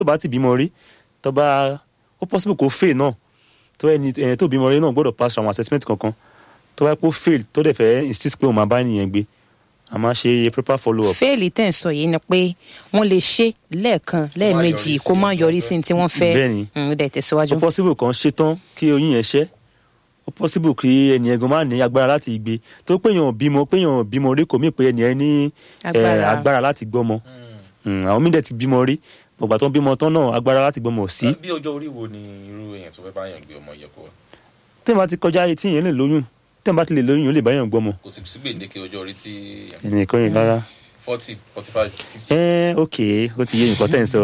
tó bá ti bímọ rí tó bá ó possible kó fail náà tó ẹni ẹni tó bímọ rí náà gbọ́dọ̀ pass àwọn assessment kankan tó bá kó fail tó dẹ̀ fẹ́ insist pé òun máa bá ènìyàn gbé a máa ṣe proper follow up. fẹ́ẹ̀lì tẹ̀ ń sọ yìí ni pé wọ́n lè ṣe lẹ́ẹ̀kan lẹ́ẹ̀mejì kó má yọrí sí ní tí wọ́n fẹ́ Bẹ́ẹ̀ni. Mm, dẹ̀ tẹ̀síwájú. ó possible kan ṣe tán kí oyún yẹn ṣẹ́ ó possible kí ẹni ẹ̀gan máa ní agbára láti gbé tó péyàn bímọ péyàn bímọ rí kò mí pé ẹni ẹ ní eh, Agbára. agbára láti gbọ́mọ Mm, àwọn míì dẹ̀ ti bímọ rí ọgbà tó ń bímọ tán náà agbára láti gbọ́mọ ò sí bí ọjọ́ orí wo ni irú èèyàn tó fẹ́ báyàn gbé ọmọ yẹ kó wá tẹ́ẹ̀ bá ti kọjá etí yẹn lè lóyún tẹ́ẹ̀ bá ti lè lóyún yóò lè báyàn gbọ́mọ kò sì sí gbèǹdéke ọjọ́ orí tí ẹnì kan yìí rárá. forty forty five fifty. ẹ ok ó ti yé nǹkan tẹ́ ń sọ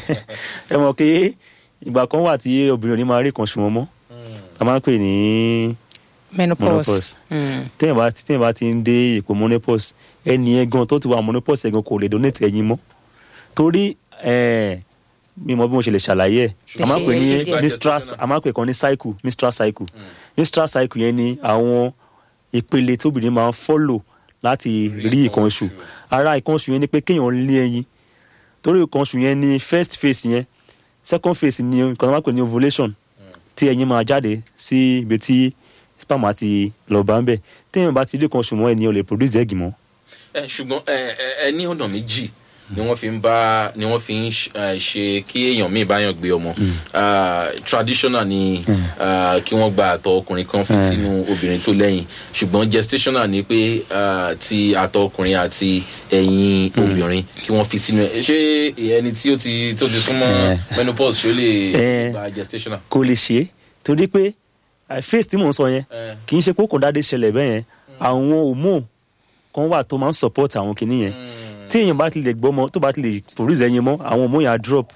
ẹ mọ̀ pé ìgbà kan wà tí obìnrin ò ní máa rí kan sùn wọn mọ́ a máa ń pè ní menopause. menopause. Mm. téèyàn bá ti téèyàn bá ti ń dé ipò menopause ẹni yẹn gan tó ti wà menopause ẹ̀ gan kò lè donate ẹyin mọ́ torí ẹ mi mọ bí mo ṣe lè ṣàlàyé ẹ a máa ń pè ní Ṣe- ṣe díẹ̀. mistress a máa ń pè kan ní cycle mistress cycle mistress cycle yẹn ni àwọn ìpele tí obìnrin máa ń follow láti Rí rí nǹkan nǹkan oṣù oṣù. ara nǹkan oṣù yẹn ni pé kéèyàn lé ẹyin torí nǹkan oṣù yẹn ni first phase yẹn second phase ni nǹkan tó máa ń pè ní ovulation tí ẹyin máa jáde sí ibi tí sperm àti lọ bá ń bẹ̀ téèyàn bá ti rí nǹkan oṣù mọ́ ẹni ò lè produce egg mọ́ ẹ ṣùgbọ́n ẹ ẹ ẹ ní ọ̀nà méjì ni wọ́n fi ń bá ni wọ́n fi ń ṣ- ẹ, ṣe kí èèyàn míì báyàn gbé ọmọ Ah, traditional ni ah, kí wọ́n gba àtọ̀ ọkùnrin kan fi sínú obìnrin tó lẹ́yìn ṣùgbọ́n gestational ni pé ah, ti àtọ̀ ọkùnrin àti ẹ̀yìn obìnrin kí wọ́n fi sínú ẹ̀ ṣé ẹni tí ó ti tó ti súnmọ́ menopause ṣó lè Eh. gba gestational. kò lè ṣe é torí pé eh, phase tí mò ń sọ yẹn Eh. kì í ṣe pé kò dáadé ṣẹlẹ̀ bẹ́ẹ̀ yẹn àwọn hormone kan wà tó máa ń support àwọn kinní yẹn tí èèyàn bá ti lè gbọ́mọ tó bá ti lè produce ẹyin mọ́ àwọn hormone yẹn á drop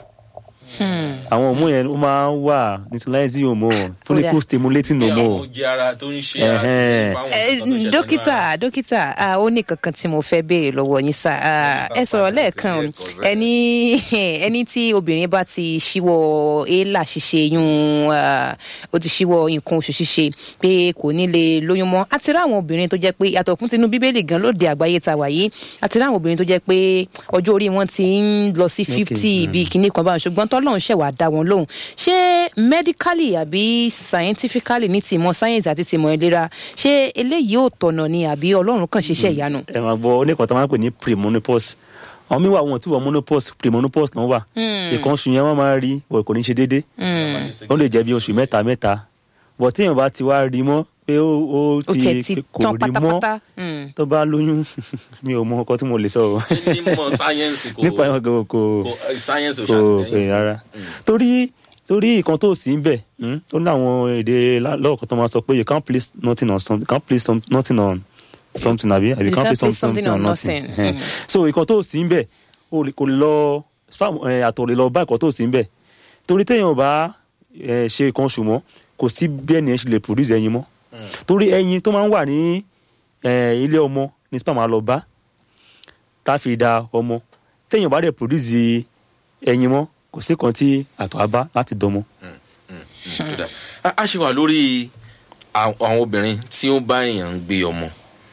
àwọn hormone yẹn ó máa ń wà neutralizing hormone follicle stimulating bí àwọn hormone oúnjẹ ara tó ń ṣe Ẹhẹ́n. àtìlẹ́yìn fáwọn Eh, nǹkan tó ṣẹlẹ̀ nínú dókítà ara. dókítà ah, ó ní kankan tí mo fẹ́ béèrè lọ́wọ́ yín sá Ah, ẹ sọ̀rọ̀ lẹ́ẹ̀kan o. ẹni ẹni tí obìnrin bá ti ṣíwọ́ éèlà ṣíṣe yún ah, ó ti ṣíwọ́ nǹkan oṣù ṣíṣe pé kò ní lè lóyún mọ́ àti ráwọn obìnrin tó jẹ́ pé yàtọ̀ fún tinú bíbélì gan lóde àgbáyé ta wà yìí àti ráwọn obìnrin tó jẹ́ pé ọjọ́ orí wọn ti ń lọ sí fifty bíi kinní kan báwọn ṣùgbọ́n tọ́lọ́run ṣẹ̀wá dá wọn lóhùn ṣé medically àbí scientifically ní tìmọ̀ science àti tìmọ̀ ìlera ṣé eléyìí ò tọ̀nà ni àbí ọlọ́run kàn ṣiṣẹ́ ìyanu. ẹ máa gbọ́ oníkan tó máa ń pè ní premonopause àwọn míì wà wọn tí wọ́n monopause premonopause náà wà ìkan oṣù yẹn wọ́n máa rí wọ́n kò ní ṣe déédéé ó lè jẹ́ bí oṣù mẹ́ta mẹ́ta bọ̀ téèyàn bá ti wá rí mọ́ pé ó ó ó tiẹ̀ ti ti kò tán rí mọ́ pátápátá. Mm. tó bá lóyún mi ò mọ ọkọ tí mo lè sọ o nímọ̀ sáyẹ́nsì kò nípa ìwọ̀n kò kò kò sáyẹ́nsì ò kò pè ṣàtìlẹ́yìn rárá torí torí nǹkan tó sì ń bẹ̀ mm, ó ní àwọn èdè lọ́ọ̀kan tó máa sọ pé you can't place nothing on something you can't place some, nothing on something àbí àbí you can't place some- something on nothing Eh. so nǹkan tó sì ń bẹ̀ ó lè- kò lè lọ sperm eh, àtọ̀ lè lọ bá nǹkan tó sì ń bẹ̀ torí téèyàn ò bá eh, ṣe nǹkan oṣù mọ́ kò sí bí ẹnìyẹn ṣe lè produce ẹyin mọ́ torí ẹyin tó máa ń wà ní eh, ilé ọmọ ní sperm máa lọ bá tá a fi da ọmọ téèyàn bá dẹ̀ produce ẹyin mọ́ kò sí kan tí àtọ̀ á bá láti dọmọ. Tó dáa. a a ṣe wà lórí àwọn àwọn obìnrin tí ó bá èèyàn ń gbé ọmọ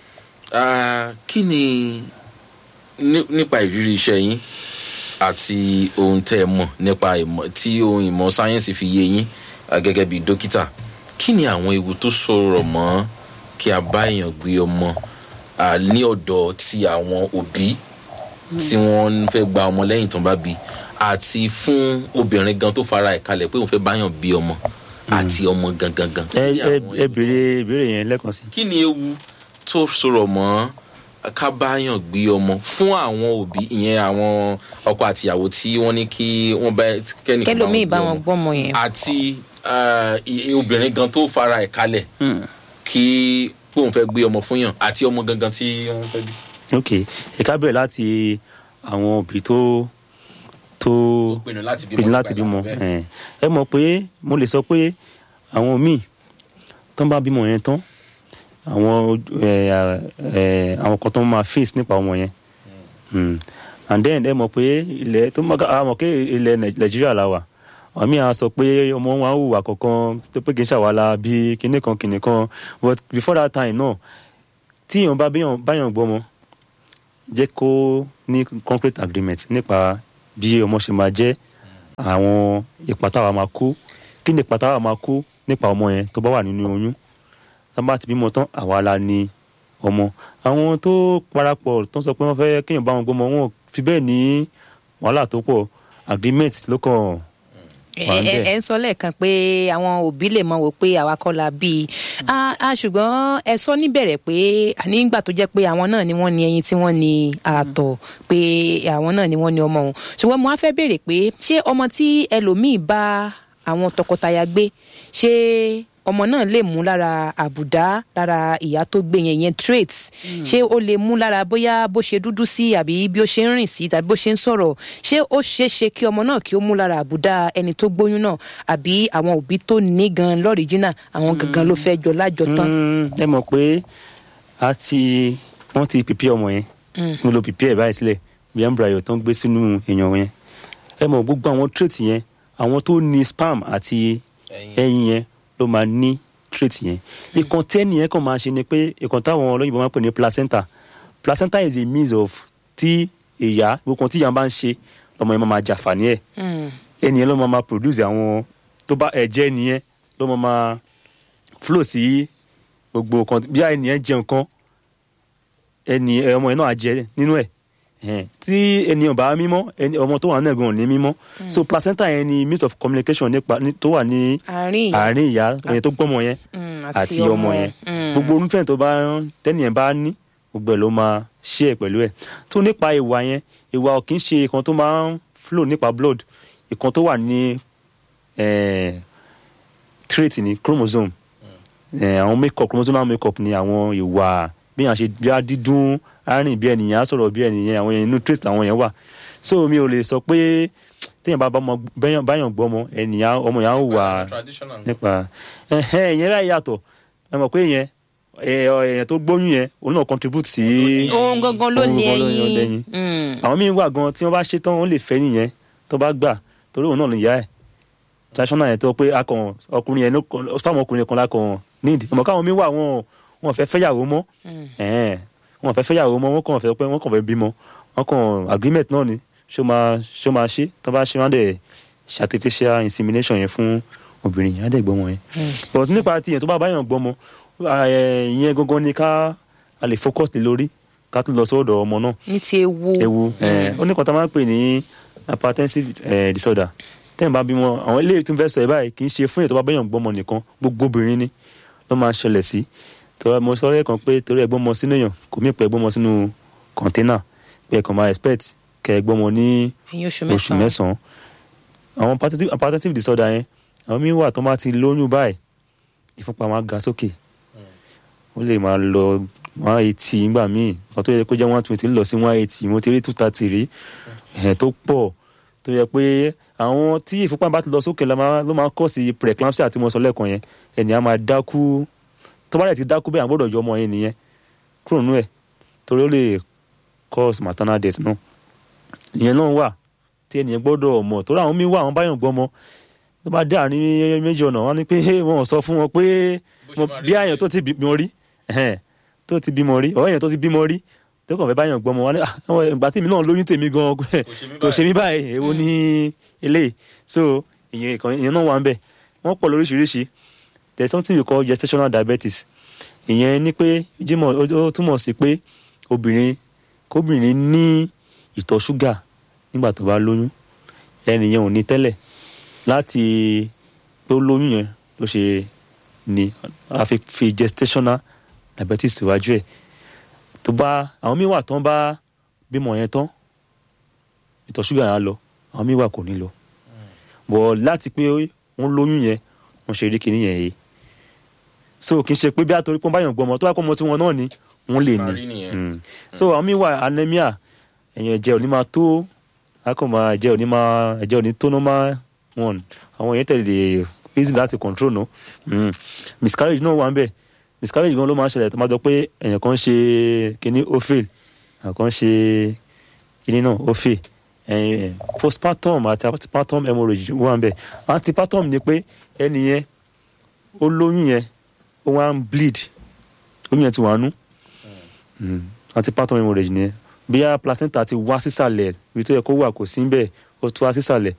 Ah, kí ni ní- nípa ìrírí iṣẹ́ yín àti ohun tẹ́ ẹ mọ̀ nípa ìmọ̀ tí ohun ìmọ̀ sáyẹ́nsì fi yé yín ah, gẹ́gẹ́ bí dókítà kí ni àwọn ewu tó sọ̀rọ̀ mọ́ kí a bá èèyàn gbé ọmọ ah, ní ọ̀dọ̀ ti àwọn òbí tí wọ́n fẹ́ gba ọmọ lẹ́yìn tó ń bá bí àti fún obìnrin gan tó fara ẹ̀ kalẹ̀ pé òun fẹ́ báyàn bí ọmọ àti ọmọ gangan gan. ẹ Kí ni ẹ àwọn ẹ ewu tó béèrè ìbéèrè yẹn lẹ́ẹ̀kan sí. kí ni ewu tó sọ̀rọ̀ mọ́ ká báyàn gbé ọmọ fún àwọn òbí ìyẹn àwọn ọkọ àtìyàwó tí wọ́n ní kí wọ́n bá kẹ́nìkan kẹlòmíì bá gbé wọn ọmọ. gbọ́mọ yẹn. àti ah, i- i- obìnrin gan tó fara ẹ̀ kalẹ̀ kí pé òun fẹ́ gbé ọmọ fún yàn àti ọmọ gangan tí wọ́n fẹ́ bí. ok ìka bẹ̀rẹ̀ láti àwọn òbí tó tó pinnu láti bímọ pinnu láti nígbà bímọ ìlànà bẹ́ẹ̀. ẹ ẹ mọ̀ pé mo lè sọ pé àwọn míì tó ń bá bímọ yẹn tán àwọn ojú- ẹ, ẹ, àwọn kan tó máa face nípa ọmọ yẹn Mm. and then ẹ mọ̀ pé ilẹ̀ tó máa a mọ̀ pé ilẹ̀ Nàì- nàìjíríà la wà àwọn míì á sọ pé ọmọ wọn á hùwà kankan tó pé kì í ṣàwálà bí kinní kan kinní kan but before that time náà tí èèyàn bá báyàn báyàn gbọ́mọ jẹ́ kó ní concrete agreement nípa bí ọmọ ṣe máa jẹ́ àwọn ipa táwa máa kó kí ni ipa táwa máa kó nípa ọmọ yẹn tó bá wà nínú oyún sábà ti bímọ tán àwa la ní ọmọ àwọn tó parapọ̀ tó ń sọ pé wọ́n fẹ́ kéèyàn bá wọn gbọ́mọ wọn ò fi bẹ́ẹ̀ ní wàhálà tó pọ̀ agreement ló kàn wà ń ẹ bẹ̀. ẹ ń sọ lẹ́ẹ̀kan pé àwọn òbí lè mọ̀ wò pé àwa kọ́ la bí i Ah, ah, ṣùgbọ́n ẹ sọ níbẹ̀rẹ̀ pé nígbà tó jẹ́ pé àwọn náà ni wọ́n ní ẹyin tí wọ́n ní àtọ̀ pé àwọn náà ni wọ́n ní ọmọ òun ṣùgbọ́n mo á fẹ́ béèrè pé ṣé ọmọ tí ẹlòmíì bá àwọn tọkọtaya gbé ṣé ọmọ náà lè mú lára àbùdá lára ìyá tó gbé yẹn yẹn traits ṣé ó lè mú lára bóyá bó ṣe dúdú sí àbí bí ó ṣe ń rìn sí tàbí bó ṣe ń sọ̀rọ̀ ṣé ó ṣeé ṣe kí ọmọ náà kí ó mú lára àbùdá ẹni tó gbóyún náà àbí àwọn òbí tó ní gan lọ́rìjínà àwọn gangan ló fẹ́ jọ lájọ tán. Mm, ẹ mọ̀ pé a ti wọ́n ti pìpì ọmọ yẹn mo lo pìpì ẹ̀ báyìí sílẹ̀ bí embryo tó ń gbé sínú èèyàn yẹn ẹ mọ̀ gbogbo àwọn trait yẹn àwọn tó ní sperm àti ẹyin yẹn ló máa ní trait yẹn ìkan tẹ́ni yẹn kàn máa ṣe ni pé ìkan táwọn olóyìnbó máa ń pè ní placenta placenta is a means of tí ìyá gbogbo kan tí ìyá bá ń ṣe ọmọ yẹn máa máa jàǹfààní ẹ̀ Mm. ẹnìyẹn ló máa máa produce àwọn tó bá ẹ̀jẹ̀ ẹnìyẹn ló máa máa flow sí gbogbo kan bí ẹnìyẹn jẹ nǹkan ẹnì ẹ, ọmọ yẹn náà á jẹ nínú ẹ̀ Ẹ̀hẹ́n. tí ènìyàn bá mímọ́ ẹni ọmọ tó wà náà gan ò ní mímọ́ so placenta yẹn ni means of communication nípa ní- tó wà ní àárín ìyá àárín ìyá ẹni tó gbọ́mọ yẹn Mm, àti ọmọ yẹn Mm. gbogbo orúfẹ́ tó bá tẹ́nìyẹn bá ní gbogbo ẹ̀ ló máa ṣe ẹ̀ pẹ̀lú ẹ̀ tó nípa ìwà yẹn ìwà ò kì í ṣe ìkan tó máa ń flow nípa blood ìkan tó wà ní eh, trait ní chromosome Eh, àwọn makeup chromosomal makeup ni àwọn ìwà bí yàn ṣe bí a dídún arìn bí ẹnìyàn á sọ̀rọ̀ bí ẹnìyàn àwọn yẹn inú trait àwọn yẹn wà so mi ò lè sọ pé téèyàn bá bá ọmọ bẹ́yàn- báyàn gbọ́ ọmọ ẹnìyàn ọmọ yẹn á wà traditional nípa ẹhẹn ìyẹn báyìí yàtọ̀ ẹ mọ̀ pé ìyẹn ẹ, ọ, èèyàn tó gbóyún yẹn òun náà contribute sí ohun gangan ló Ohun ní gangan ló ní ẹyin ẹyin. Mm. àwọn míín wà gan tí wọ́n bá ṣe tán wọ́n lè fẹ́ nìyẹn tó bá gbà torí òun náà lè yá ẹ̀ traditional yẹn tó pé akàn ọkùnrin yẹn ló kàn- spam ọkùnrin kan lákàn need ọmọ káwọn míín wà wọn wọn fẹ́ fẹ́yàwó mọ́ ẹ̀hẹ́n, wọn fẹ́ fẹ́yàwó mọ́ wọn kàn fẹ́ pé wọn kàn fẹ́ bímọ wọn kàn agreement náà ni ṣó máa ṣó máa ṣe tó bá ṣe wọn á dẹ̀ ṣe artificial insemination yẹn fún obìnrin yẹn á dẹ̀ gbọ́mọ yẹn but nípa ti yẹn tó bá báyàn gbọ́mọ ẹ, ìyẹn gangan ni ká a lè focus lé lórí ká tún lọ sọ́dọ̀ ọmọ náà ní ti ewu ewu ẹ, ó ní kan tá a máa ń pè ní hypertensive eh, disorder tẹ́yìn bá bímọ àwọn ilé tó ń fẹ́ sọ ẹ̀ báyìí kì í ṣe fún èyí tó bá báyàn gbọ́mọ nìkan gbogbo obìnrin ni ló máa ń ṣẹlẹ̀ sí tọ́wọ́ mo sọ lẹ́ẹ̀kan pé torí ẹ gbọ́mọ sínú èèyàn kò mí pẹ́ gbọ́mọ sínú kọ̀ńténà pé ẹ kàn máa expect kẹ́ ẹ gbọ́mọ ní ẹyin oṣù oṣù mẹ́sàn-án mẹ́sàn-án àwọn hypertensive- hypertensive disorder yẹn àwọn míín wà tó máa ti lóyún báyìí ìfúnpá wọn á ga sókè ó lè máa lọ one eighty nígbà míì kan tó yẹ kó jẹ́ one twenty lọ sí one eighty mo ti rí two thirty rí ẹ̀ tó pọ̀ tó yẹ pé àwọn tí ìfúnpá bá ti lọ sókè ló máa ló máa kọ́ sí preeclampsia tí mo sọ lẹ́ẹ̀kan yẹn ènìyàn máa dákú tó bá dẹ̀ ti dákú bẹ́ẹ̀ àgbọ̀dọ̀ yọ ọmọ yẹn nìyẹn kúrò nínú ẹ̀ torí ó lè cause maternal death náà ìyẹn náà wà tí ènìyàn gbọ́dọ̀ mọ̀ torí àwọn míì wà àwọn báyọ̀ gbọ́mọ tó bá dé àárín méjì ọ̀nà wọn ni pé wọn ò sọ fún wọn pé Bó ṣe mo- máa rí bí àyàn tó ti bímọ rí ẹhẹ́n, tó ti bímọ rí ọ̀rọ̀ èèyàn tó ti bímọ rí tó kàn fẹ́ báyàn gbọ́mọ wọn ni "Ah, àwọn ìgbà tí mi náà lóyún tèmi gan kò ṣe mí báyìí èwo ní eléyìí so ìyẹn ìkan ìyẹn náà wà ń bẹ̀ wọ́n pọ̀ lóríṣiríṣi there is something we call gestational diabetes ìyẹn ni pé jímọ̀ ó ó túmọ̀ sí pé obìnrin kóbìnrin ní ìtọ̀ ṣúgà nígbà tó bá lóyún ẹnìyẹn ò ní tẹ́lẹ̀ láti pé ó lóyún yẹn ló ṣe ni a fi fi gestational diabetes síwájú ẹ̀ tó bá àwọn míì wà tán bá bímọ yẹn tán ìtọ̀ ṣúgà yẹn á lọ àwọn míì wà kò ní lọ bọ̀ láti pé wọ́n lóyún yẹn wọ́n ṣe rí kinní yẹn yìí so kì í ṣe pé bí àtòrí pọ́n báyọ̀ gbọmọ tó bá kọ́ ọmọ tí wọn náà ni wọ́n lè Máa rí ní nìyẹn. Mm. so àwọn míì wà anemia ẹ̀yìn ẹ̀jẹ̀ ò ní máa tó akọ̀mọ̀ ẹ̀jẹ̀ ò ní máa ẹ̀jẹ̀ ò ní tó normal one àwọn yẹn tẹ̀lé easy láti control no mm. miscarriage náà wà ń bẹ̀ miscarriage gan ló máa ń ṣẹlẹ̀ tó máa jọ pé èèyàn kan ṣe kinní ó fail àwọn kan ṣe kinní náà ó fail ẹ̀yìn postpartum àti antepartum hemorrhage wà ń bẹ̀ antepartum ni pé ẹni yẹn ó lóyún yẹn ó wá ń bleed oyún yẹn ti wà nú antepartum hemorrhage ni bí a placenta ti wá sísàlẹ̀ ibi tó yẹ kó wà kò sí bẹ́ẹ̀ ó tún wá sísàlẹ̀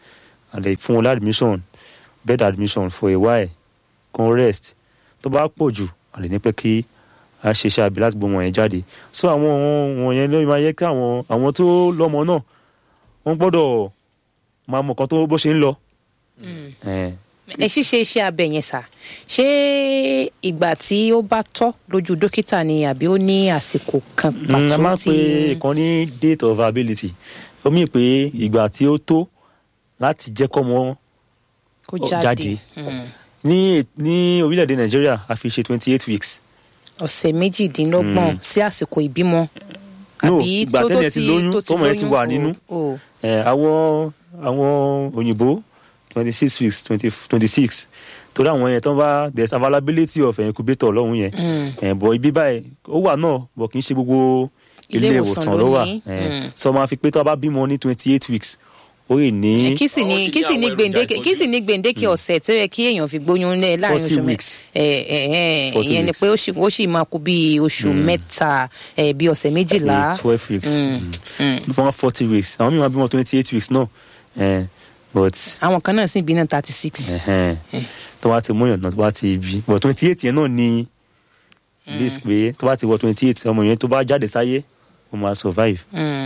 and then fún wọn lá admission bed admission for a while kan rest tó bá pọ̀ jù a lè ní pé kí a ṣe iṣẹ́ abẹ láti gbọ́ wọn yẹn jáde so àwọn wọn yẹn ló máa yẹ kí àwọn àwọn tó lọ́mọ náà wọ́n gbọ́dọ̀ máa mọ̀ kan tó bó ṣe ń lọ. Eh, ẹ ṣíṣe iṣẹ́ abẹ yẹn sà ṣé ìgbà tí ó bá tọ́ lójú dókítà ni àbí ó ní àsìkò kan Mm, a máa pàtó ń pe tí ìkan ní date of ability ó mì pé ìgbà tí ó tó láti jẹ́ kọ́mọ kó ó jáde jáde. Mm. ní ní orílẹ̀-èdè nàìjíríà a fi ṣe twenty eight weeks ọ̀sẹ̀ méjìdínlọ́gbọ̀n sí àsìkò ìbímọ no àbí ìgbà tó- tó tẹ́lẹ̀ ti lóyún tọ́mọ yẹn ti wà lóyún? nínú O- o. Eh, àwọn àwọn òyìnbó twenty six weeks twenty six torí àwọn yẹn tó ń bá there is availability of incubator lọ́hùn yẹn Mm. Eh, bọ̀ ibi báyìí ó wà náà bọ̀ kì í ṣe gbogbo Ilé ilé ìwòsàn ìwòsàn ló ló wà ní. Eh, Mm. sọ ma fi pé tó a bá bímọ ní twenty eight weeks ó yìí ní kí sì Àwọn ní sì kí ní sì ní àwọn gbèǹdéke èròjà kí sì ní gbèǹdéke ọ̀sẹ̀ tó yẹ kí èèyàn fi gbóyún lẹ̀ láàrin 40 oṣù mẹ́ weeks. ẹ ẹ ẹ 40 ìyẹn ni weeks. pé ó sì ó sì máa kú bí oṣù mẹ́ta ẹ bí ọ̀sẹ̀ méjìlá twelve weeks Mm. Mm. fún wọn forty weeks àwọn mìíràn bímọ twenty eight weeks náà Eh, but àwọn kan náà sì bí náà thirty six. ẹhẹn, tó bá ti múyàn náà tó bá ti bí but twenty eight yẹn náà ni this pé tó bá ti wọ twenty eight ọmọ yẹn tó bá jáde sáyé ó máa survive.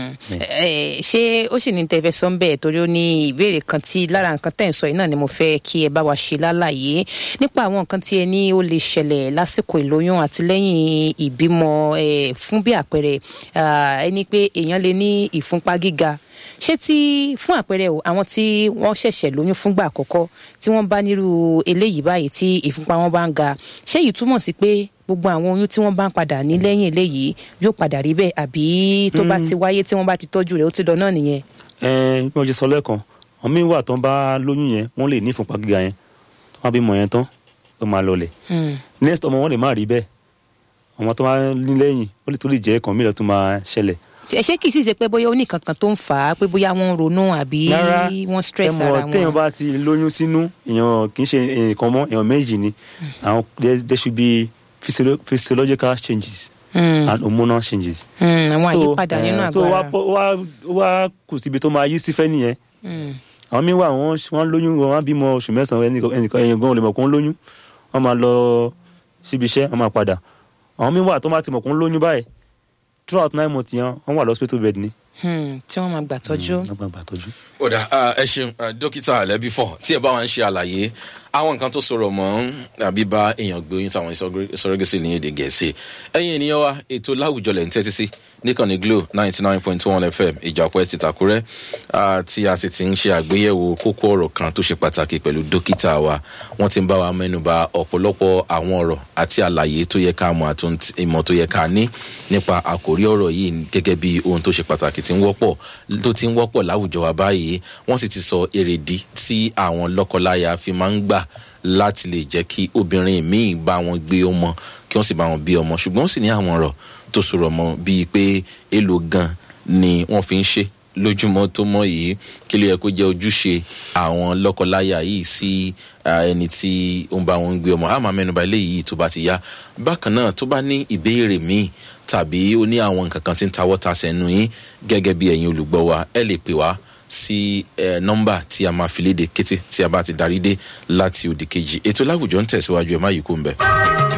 ṣé ó sì ní tẹ̀fẹ́ sọ ń bẹ́ẹ̀ torí ó ní ìbéèrè kan tí lára nǹkan tẹ̀ ń sọ yìí náà ni mo fẹ́ kí ẹ bá wa ṣe lálàyé nípa àwọn nǹkan tí ẹ ní ó lè ṣẹlẹ̀ lásìkò ìlóyún àti lẹ́yìn ìbímọ eh, fún bí àpẹẹrẹ ah, ẹni pé èèyàn lè ní ìfúnpá gíga ṣé tí fún àpẹẹrẹ o àwọn tí wọ́n ṣẹ̀ṣẹ̀ lóyún fúngbà àkọ́kọ́ tí wọ́n bá nírú eléyìí báyìí tí ìfúnpá wọn bá ń ga ṣé èyí túmọ̀ sí pé gbogbo àwọn oyún tí wọ́n bá ń padà ní lẹ́yìn eléyìí yóò padà rí bẹ́ẹ̀ àbí tó bá ti wáyé tí wọ́n bá ti tọ́jú rẹ̀ ó ti lọ náà nìyẹn. ẹ bí wọ́n ṣe sọ lẹ́ẹ̀kan àwọn míín wà tán bá lóyún yẹn wọ́n lè ní ìfúnpá gíga yẹn tó wọ́n bímọ yẹn tán ó máa lọlẹ̀ Hmm. next ọmọ wọn lè má rí bẹ́ẹ̀ ọmọ tó máa ní lẹ́yìn ó lè tó lè jẹ́ ẹ̀kan mílẹ̀ tó máa ṣẹlẹ̀ ẹ ṣé kìí sì ṣe pé bóyá ó ní kankan tó ń fà á pé bóyá wọ́n ń ronú àbí rárá wọ́n stress ẹ ara mọ̀ téèyàn wọn. bá ti lóyún sínú èèyàn kì í ṣe nǹkan mọ́ èèyàn méjì ni àwọn there there should be physio- physiological changes Hmm. and hormonal changes. Hmm, àwọn àyípadà eh, nínú so àgọ́ wá ara. pọ̀- wá wá kù síbi tó máa yí sífẹ́ nìyẹn Hmm. àwọn míín wà wọ́n wọ́n lóyún wọn á bímọ oṣù mẹ́sàn-án ẹnìkan ẹnìkan ẹ̀yìn gan-an lè mọ̀ kó ń lóyún wọ́n máa lọ síbi iṣẹ́ wọ́n máa padà àwọn míín wà tó máa ti mọ̀ kó ń lóyún báyìí throughout nine months yẹn wọ́n wà lọ́sítẹ́tò bed ni. Hmm, tí wọ́n máa gbà tọ́jú. wọ́n gbà gbà tọ́jú. ọ̀dà ẹ ṣeun ah, dókítà alẹ́bí fọ̀ tí ẹ bá wa ń ṣe àlàyé àwọn nǹkan tó sọ̀rọ̀ mọ́ àbí bá èèyàn gbé oyún sáwọn ìsọ̀rọ̀gẹ́sì ní èdè gẹ̀ẹ́sì ẹ̀yin ènìyàn wa ètò láwùjọ lẹ̀ ń tẹ́tí sí níkànnì glo ninety nine point one fm ìjàpọ̀ ẹ̀ ti tàkúrẹ́ ah, tí a sì ti ń ṣe àgbéyẹ̀wò kókó ọ̀rọ̀ kan tó ṣe pàtàkì pẹ̀lú dókítà wa wọ́n ti ń bá wa mẹ́nuba ọ̀pọ̀lọpọ̀ àwọn ọ̀rọ̀ àti àlàyé tó yẹ ká mọ̀ àti ohun tí- ìmọ̀ tó yẹ ká ní nípa àkórí ọ̀rọ̀ yìí gẹ́gẹ́ bí ohun tó ṣe pàtàkì tí ń wọ́pọ̀ tó ti ń wọ́pọ̀ láwùjọ wa báyìí wọ́n sì ti sọ èrèdí tí àwọn lọ́kọláya fi máa ń gbà láti lè jẹ́ kí obìnrin míì bá wọn gbé ọmọ kí wọ́n sì bá wọn bí ọmọ ṣùgbọ́n ó sì ní àwọn ọ̀rọ̀ tó sọ̀rọ̀ mọ́ bíi pé èlò gan ni wọ́n fi ń ṣe lójúmọ́ tó mọ́ yìí kí ló yẹ kó jẹ́ ojúṣe àwọn lọ́kọláya yìí sí ah, ẹni tí ó ń bá wọn gbé ọmọ àmọ́ mẹ́nuba eléyìí tó bá ti yá bákan náà tó bá ní ìbéèrè míì tàbí ó ní àwọn nǹkan kan tí ń tawọ́ ta sẹ́nu yín gẹ́gẹ́ bí ẹ̀yin olùgbọ́ wa ẹ lè pè wá sí ẹ nọ́mbà tí a máa fi léde kété tí a bá ti darí dé láti òdì kejì ètò láwùjọ ń tẹ̀síwájú ẹ má yí kó ń bẹ̀.